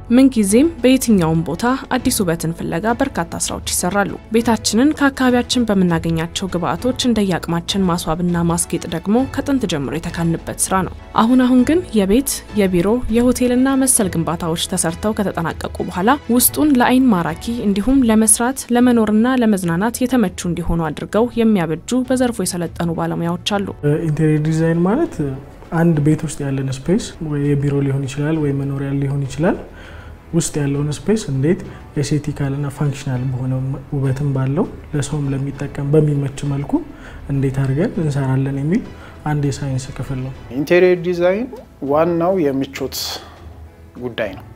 ምንጊዜም በየትኛውም ቦታ አዲስ ውበትን ፍለጋ በርካታ ስራዎች ይሰራሉ። ቤታችንን ከአካባቢያችን በምናገኛቸው ግብአቶች እንደየአቅማችን ማስዋብና ማስጌጥ ደግሞ ከጥንት ጀምሮ የተካንበት ስራ ነው። አሁን አሁን ግን የቤት የቢሮ የሆቴልና መሰል ግንባታዎች ተሰርተው ከተጠናቀቁ በኋላ ውስጡን ለአይን ማራኪ እንዲሁም ለመስራት ለመኖርና ለመዝናናት የተመቹ እንዲሆኑ አድርገው የሚያበጁ በዘርፉ የሰለጠኑ ባለሙያዎች አሉ። ኢንቴሪየር ዲዛይን ማለት አንድ ቤት ውስጥ ያለን ስፔስ ወይ የቢሮ ሊሆን ይችላል ወይ መኖሪያ ሊሆን ይችላል ውስጥ ያለውን ስፔስ እንዴት ኤስቴቲካልና ፋንክሽናል በሆነ ውበትም ባለው ለሰውም ለሚጠቀም በሚመች መልኩ እንዴት አድርገን እንሰራለን የሚል አንድ የሳይንስ ክፍል ነው። ኢንቴሪየር ዲዛይን ዋናው የምቾት ጉዳይ ነው።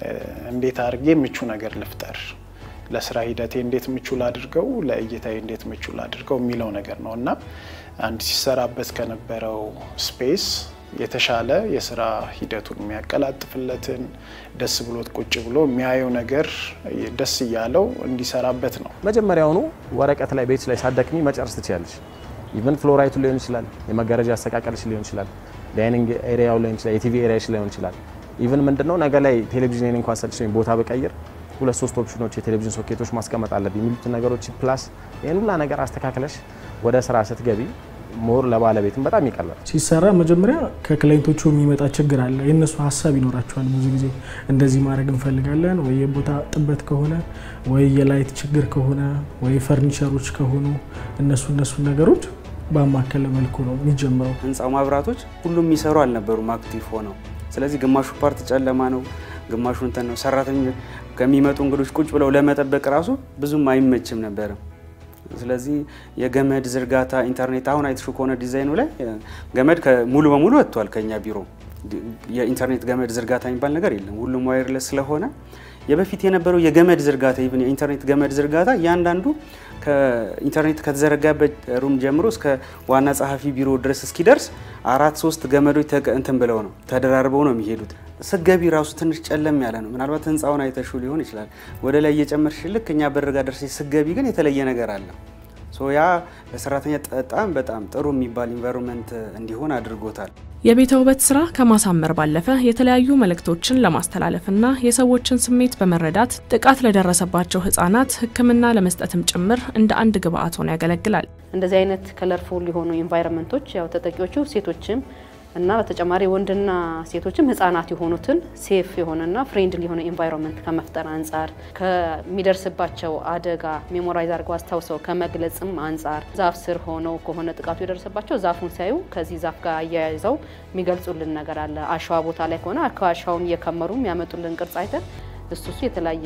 እንዴት አድርጌ ምቹ ነገር ልፍጠር፣ ለስራ ሂደቴ እንዴት ምቹ ላድርገው፣ ለእይታዬ እንዴት ምቹ ላድርገው የሚለው ነገር ነው እና አንድ ሲሰራበት ከነበረው ስፔስ የተሻለ የስራ ሂደቱን የሚያቀላጥፍለትን ደስ ብሎት ቁጭ ብሎ የሚያየው ነገር ደስ እያለው እንዲሰራበት ነው። መጀመሪያውኑ ወረቀት ላይ ቤት ላይ ሳደክሚ መጨረስ ትችላለች። ኢቨን ፍሎራይቱ ሊሆን ይችላል፣ የመጋረጃ አስተቃቀልሽ ሊሆን ይችላል፣ ዳይኒንግ ኤሪያው ሊሆን ይችላል፣ የቲቪ ኤሪያሽ ሊሆን ይችላል። ኢቨን ምንድነው ነገ ላይ ቴሌቪዥን እንኳን ሰልችኝ ቦታ ብቀይር ሁለት ሶስት ኦፕሽኖች የቴሌቪዥን ሶኬቶች ማስቀመጥ አለብኝ የሚሉትን ነገሮች ፕላስ ይህን ሁላ ነገር አስተካክለሽ ወደ ስራ ስትገቢ ሞር ለባለቤትም በጣም ይቀላል። ሲሰራ መጀመሪያ ከክላይንቶቹ የሚመጣ ችግር አለ። የእነሱ ሀሳብ ይኖራቸዋል። ብዙ ጊዜ እንደዚህ ማድረግ እንፈልጋለን፣ ወይ የቦታ ጥበት ከሆነ ወይ የላይት ችግር ከሆነ ወይ ፈርኒቸሮች ከሆኑ እነሱ እነሱ ነገሮች በአማከለ መልኩ ነው የሚጀምረው። ህንፃው ማብራቶች ሁሉም የሚሰሩ አልነበሩም አክቲቭ ሆነው። ስለዚህ ግማሹ ፓርት ጨለማ ነው፣ ግማሹ እንትን ነው። ሰራተኞች ከሚመጡ እንግዶች ቁጭ ብለው ለመጠበቅ ራሱ ብዙም አይመችም ነበርም። ስለዚህ የገመድ ዝርጋታ ኢንተርኔት አሁን አይተሹ ከሆነ ዲዛይኑ ላይ ገመድ ሙሉ በሙሉ ወጥቷል ከኛ ቢሮ። የኢንተርኔት ገመድ ዝርጋታ የሚባል ነገር የለም። ሁሉም ዋይርለስ ስለሆነ የበፊት የነበረው የገመድ ዝርጋታ ኢቭን የኢንተርኔት ገመድ ዝርጋታ እያንዳንዱ ከኢንተርኔት ከተዘረጋበት ሩም ጀምሮ እስከ ዋና ጸሐፊ ቢሮ ድረስ እስኪደርስ አራት ሶስት ገመዶች እንትን ብለው ነው ተደራርበው ነው የሚሄዱት። ስገቢ ራሱ ትንሽ ጨለም ያለ ነው። ምናልባት ህንፃውን አይተሹ ሊሆን ይችላል። ወደ ላይ እየጨመርሽ ልክ እኛ በር ጋር ደርሰሽ ስገቢ ግን የተለየ ነገር አለ። ያ ለሰራተኛ በጣም በጣም ጥሩ የሚባል ኢንቫይሮንመንት እንዲሆን አድርጎታል። የቤተ ውበት ስራ ከማሳመር ባለፈ የተለያዩ መልእክቶችን ለማስተላለፍና የሰዎችን ስሜት በመረዳት ጥቃት ለደረሰባቸው ህጻናት ሕክምና ለመስጠትም ጭምር እንደ አንድ ግብአት ሆኖ ያገለግላል። እንደዚህ አይነት ከለርፉል የሆኑ ኢንቫይሮንመንቶች ያው ተጠቂዎቹ ሴቶችም እና በተጨማሪ ወንድና ሴቶችም ህጻናት የሆኑትን ሴፍ የሆነና ፍሬንድሊ የሆነ ኢንቫይሮንመንት ከመፍጠር አንጻር ከሚደርስባቸው አደጋ ሜሞራይዝ አድርገው አስታውሰው ከመግለጽም አንጻር ዛፍ ስር ሆነው ከሆነ ጥቃቱ የደረሰባቸው ዛፉን ሲያዩ ከዚህ ዛፍ ጋር አያይዘው የሚገልጹልን ነገር አለ። አሸዋ ቦታ ላይ ከሆነ ከአሸዋውን እየከመሩ የሚያመጡልን ቅርጽ አይተን እሱ እሱ የተለያየ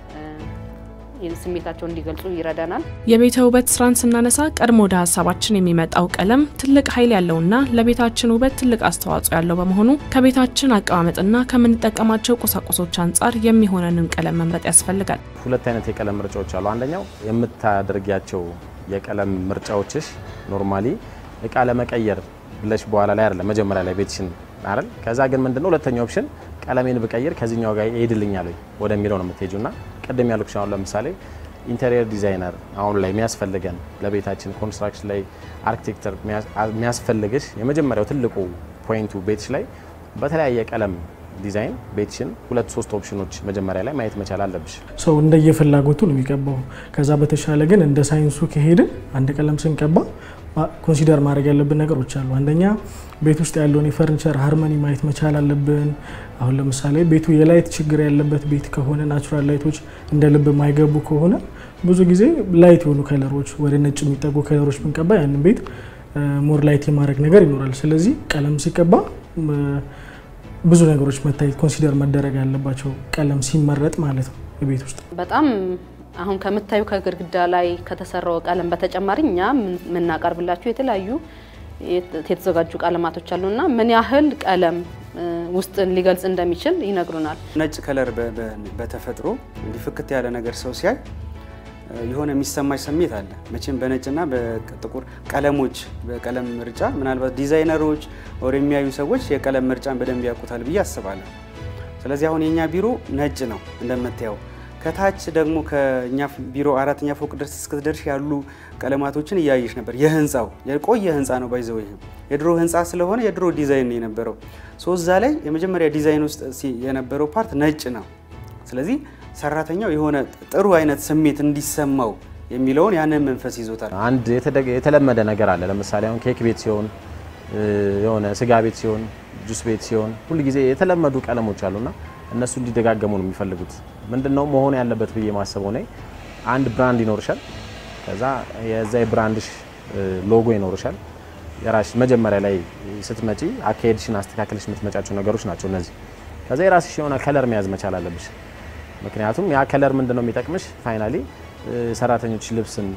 ስሜታቸውን እንዲገልጹ ይረዳናል። የቤተ ውበት ስራን ስናነሳ ቀድሞ ወደ ሀሳባችን የሚመጣው ቀለም ትልቅ ኃይል ያለውና ለቤታችን ውበት ትልቅ አስተዋጽኦ ያለው በመሆኑ ከቤታችን አቀማመጥና ከምንጠቀማቸው ቁሳቁሶች አንጻር የሚሆነንን ቀለም መምረጥ ያስፈልጋል። ሁለት አይነት የቀለም ምርጫዎች አሉ። አንደኛው የምታደርጊያቸው የቀለም ምርጫዎችሽ ኖርማሊ እቃ ለመቀየር ብለሽ በኋላ ላይ አይደለም መጀመሪያ ላይ ቤትሽን አይደል። ከዛ ግን ምንድነው ሁለተኛው ኦፕሽን ቀለሜን ብቀይር ከዚህኛው ጋር ይሄድልኛል ወደሚለው ነው የምትሄጂው እና ቅድም ያልኩሽ አሁን ለምሳሌ ኢንቴሪየር ዲዛይነር አሁን ላይ የሚያስፈልገን ለቤታችን ኮንስትራክሽን ላይ አርኪቴክቸር የሚያስፈልግሽ የመጀመሪያው ትልቁ ፖይንቱ ቤትሽ ላይ በተለያየ ቀለም ዲዛይን ቤትሽን ሁለት ሶስት ኦፕሽኖች መጀመሪያ ላይ ማየት መቻል አለብሽ። ሰው እንደየፍላጎቱ ነው የሚቀባው። ከዛ በተሻለ ግን እንደ ሳይንሱ ከሄድን አንድ ቀለም ስንቀባ ኮንሲደር ማድረግ ያለብን ነገሮች አሉ። አንደኛ ቤት ውስጥ ያለውን የፈርኒቸር ሃርመኒ ማየት መቻል አለብን። አሁን ለምሳሌ ቤቱ የላይት ችግር ያለበት ቤት ከሆነ ናቹራል ላይቶች እንደ ልብ የማይገቡ ከሆነ ብዙ ጊዜ ላይት የሆኑ ከለሮች ወደ ነጭ የሚጠጉ ከለሮች ብንቀባ ያንን ቤት ሞር ላይት የማድረግ ነገር ይኖራል። ስለዚህ ቀለም ሲቀባ ብዙ ነገሮች መታየት ኮንሲደር መደረግ ያለባቸው ቀለም ሲመረጥ ማለት ነው ቤት ውስጥ በጣም አሁን ከምታዩ ከግድግዳ ላይ ከተሰራው ቀለም በተጨማሪ እኛ የምናቀርብላችሁ የተለያዩ የተዘጋጁ ቀለማቶች አሉና ምን ያህል ቀለም ውስጥን ሊገልጽ እንደሚችል ይነግሩናል። ነጭ ከለር በተፈጥሮ እንዲህ ፍክት ያለ ነገር ሰው ሲያይ የሆነ የሚሰማች ስሜት አለ። መቼም በነጭና በጥቁር ቀለሞች በቀለም ምርጫ ምናልባት ዲዛይነሮች ወር የሚያዩ ሰዎች የቀለም ምርጫን በደንብ ያውቁታል ብዬ አስባለሁ። ስለዚህ አሁን የእኛ ቢሮ ነጭ ነው እንደምታየው። ከታች ደግሞ ከእኛ ቢሮ አራተኛ ፎቅ ድረስ እስክትደርሽ ያሉ ቀለማቶችን እያየሽ ነበር። የህንፃው የቆየ ህንፃ ነው ባይዘው ይሄ የድሮ ህንፃ ስለሆነ የድሮ ዲዛይን ነው የነበረው። ሶ እዛ ላይ የመጀመሪያ ዲዛይን ውስጥ የነበረው ፓርት ነጭ ነው። ስለዚህ ሰራተኛው የሆነ ጥሩ አይነት ስሜት እንዲሰማው የሚለውን ያንን መንፈስ ይዞታል። አንድ የተለመደ ነገር አለ። ለምሳሌ አሁን ኬክ ቤት ሲሆን፣ የሆነ ስጋ ቤት ሲሆን፣ ጁስ ቤት ሲሆን ሁል ጊዜ የተለመዱ ቀለሞች አሉና እነሱ እንዲደጋገሙ ነው የሚፈልጉት። ምንድነው መሆን ያለበት ብዬ ማስበው ነ አንድ ብራንድ ይኖርሻል። ከዛ የዛ የብራንድሽ ሎጎ ይኖርሻል። የራስሽ መጀመሪያ ላይ ስትመጪ አካሄድሽን አስተካከልሽ የምትመጫቸው ነገሮች ናቸው እነዚህ። ከዛ የራስሽ የሆነ ከለር መያዝ መቻል አለብሽ። ምክንያቱም ያ ከለር ምንድነው የሚጠቅምሽ ፋይናሊ ሰራተኞች ልብስን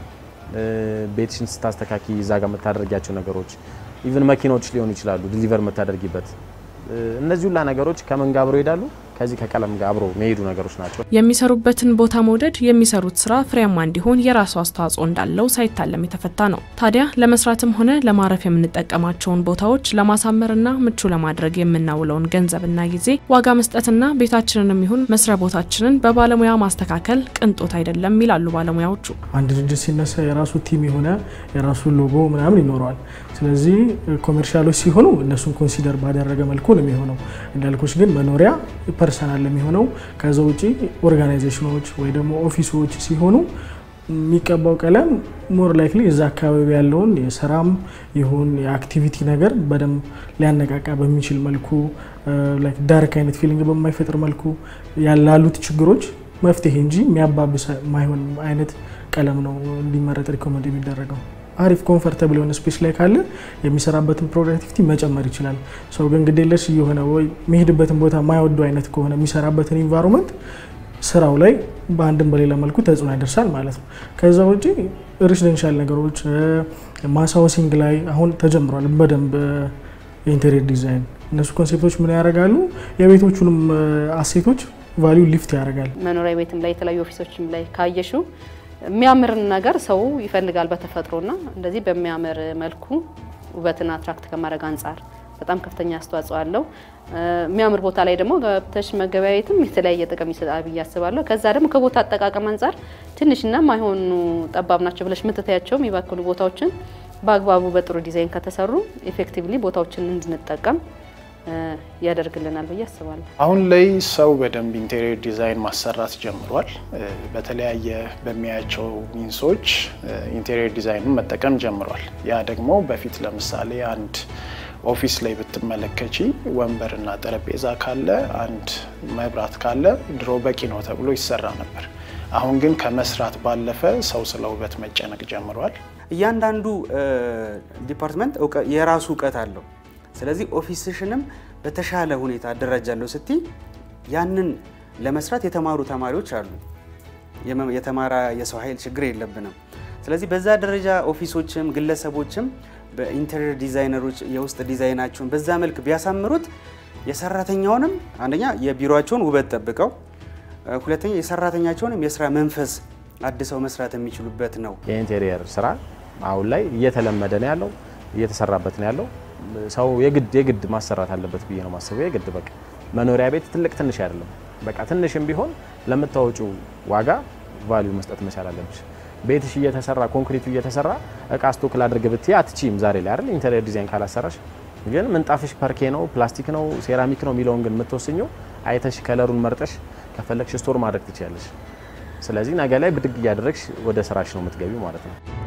ቤትሽን ስታስተካኪ እዛ ጋር የምታደርጊያቸው ነገሮች ኢቭን መኪኖች ሊሆኑ ይችላሉ ዲሊቨር የምታደርጊበት እነዚህ ሁላ ነገሮች ከምን ጋር አብሮ ይሄዳሉ? ከዚህ ከቀለም ጋር አብሮ የሚሄዱ ነገሮች ናቸው። የሚሰሩበትን ቦታ መውደድ የሚሰሩት ስራ ፍሬያማ እንዲሆን የራሱ አስተዋጽኦ እንዳለው ሳይታለም የተፈታ ነው። ታዲያ ለመስራትም ሆነ ለማረፍ የምንጠቀማቸውን ቦታዎች ለማሳመርና ምቹ ለማድረግ የምናውለውን ገንዘብና ጊዜ ዋጋ መስጠትና ቤታችንንም ይሁን መስሪያ ቦታችንን በባለሙያ ማስተካከል ቅንጦት አይደለም ይላሉ ባለሙያዎቹ። አንድ ድርጅት ሲነሳ የራሱ ቲም የሆነ የራሱ ሎጎ ምናምን ይኖረዋል። ስለዚህ ኮሜርሻሎች ሲሆኑ እነሱን ኮንሲደር ባደረገ መልኩ ነው የሚሆነው። እንዳልኮች ግን መኖሪያ ፐርሰናል የሚሆነው ከዛ ውጪ ኦርጋናይዜሽኖች ወይ ደግሞ ኦፊሶች ሲሆኑ የሚቀባው ቀለም ሞር ላይክሊ እዛ አካባቢ ያለውን የስራም ይሁን የአክቲቪቲ ነገር በደንብ ሊያነቃቃ በሚችል መልኩ ዳርክ አይነት ፊሊንግ በማይፈጥር መልኩ ያላሉት ችግሮች መፍትሄ እንጂ የሚያባብስ ማይሆን አይነት ቀለም ነው እንዲመረጥ ሪኮመንድ የሚደረገው። አሪፍ ኮምፈርተብል የሆነ ስፔስ ላይ ካለ የሚሰራበትን ፕሮዳክቲቪቲ መጨመር ይችላል። ሰው ግን ግዴለሽ እየሆነ ወይ የሚሄድበትን ቦታ የማይወዱ አይነት ከሆነ የሚሰራበትን ኢንቫይሮንመንት ስራው ላይ በአንድም በሌላ መልኩ ተጽዕኖ ያደርሳል ማለት ነው። ከዛ ውጭ ሬሲደንሻል ነገሮች ማሳወሲንግ ላይ አሁን ተጀምሯል በደንብ የኢንቴሪየር ዲዛይን እነሱ ኮንሴፕቶች ምን ያደርጋሉ? የቤቶቹንም አሴቶች ቫሊዩ ሊፍት ያደርጋል። መኖሪያ ቤትም ላይ የተለያዩ ኦፊሶችም ላይ ካየሹ የሚያምርን ነገር ሰው ይፈልጋል በተፈጥሮና እንደዚህ በሚያምር መልኩ ውበትን አትራክት ከማድረግ አንጻር በጣም ከፍተኛ አስተዋጽኦ አለው። የሚያምር ቦታ ላይ ደግሞ ገብተሽ መገበያየትም የተለያየ ጥቅም ይሰጣል ብዬ አስባለሁ። ከዛ ደግሞ ከቦታ አጠቃቀም አንጻር ትንሽና ማይሆኑ ጠባብ ናቸው ብለሽ የምትታያቸው የሚባክሉ ቦታዎችን በአግባቡ በጥሩ ዲዛይን ከተሰሩ ኤፌክቲቭሊ ቦታዎችን እንድንጠቀም ያደርግልናል ብዬ አስባለሁ። አሁን ላይ ሰው በደንብ ኢንቴሪየር ዲዛይን ማሰራት ጀምሯል። በተለያየ በሚያያቸው ሚንሶች ኢንቴሪየር ዲዛይንን መጠቀም ጀምሯል። ያ ደግሞ በፊት ለምሳሌ አንድ ኦፊስ ላይ ብትመለከቺ ወንበርና ጠረጴዛ ካለ አንድ መብራት ካለ ድሮ በቂ ነው ተብሎ ይሰራ ነበር። አሁን ግን ከመስራት ባለፈ ሰው ስለ ውበት መጨነቅ ጀምሯል። እያንዳንዱ ዲፓርትመንት የራሱ እውቀት አለው። ስለዚህ ኦፊስሽንም በተሻለ ሁኔታ አደራጃለሁ ስትይ ያንን ለመስራት የተማሩ ተማሪዎች አሉ። የተማረ የሰው ኃይል ችግር የለብንም። ስለዚህ በዛ ደረጃ ኦፊሶችም ግለሰቦችም በኢንቴሪየር ዲዛይነሮች የውስጥ ዲዛይናቸውን በዛ መልክ ቢያሳምሩት የሰራተኛውንም አንደኛ የቢሮቸውን ውበት ጠብቀው፣ ሁለተኛ የሰራተኛቸውንም የስራ መንፈስ አድሰው መስራት የሚችሉበት ነው። የኢንቴሪየር ስራ አሁን ላይ እየተለመደ ነው ያለው፣ እየተሰራበት ነው ያለው። ሰው የግድ የግድ ማሰራት አለበት ብዬ ነው ማስበው። የግድ በቃ መኖሪያ ቤት ትልቅ ትንሽ አይደለም። በቃ ትንሽም ቢሆን ለምታወጪው ዋጋ ቫልዩ መስጠት መቻል አለብሽ። ቤትሽ እየተሰራ ኮንክሪቱ እየተሰራ እቃ ስቶክ ላድርግ ብትይ አትችይም ዛሬ ላይ አይደል? ኢንተሪየር ዲዛይን ካላሰራሽ። ግን ምንጣፍሽ ፐርኬ ነው ፕላስቲክ ነው ሴራሚክ ነው የሚለውን ግን የምትወስኘው አይተሽ ከለሩን መርጠሽ ከፈለግሽ ስቶር ማድረግ ትችያለሽ። ስለዚህ ነገ ላይ ብድግ እያደረግሽ ወደ ስራሽ ነው የምትገቢው ማለት ነው።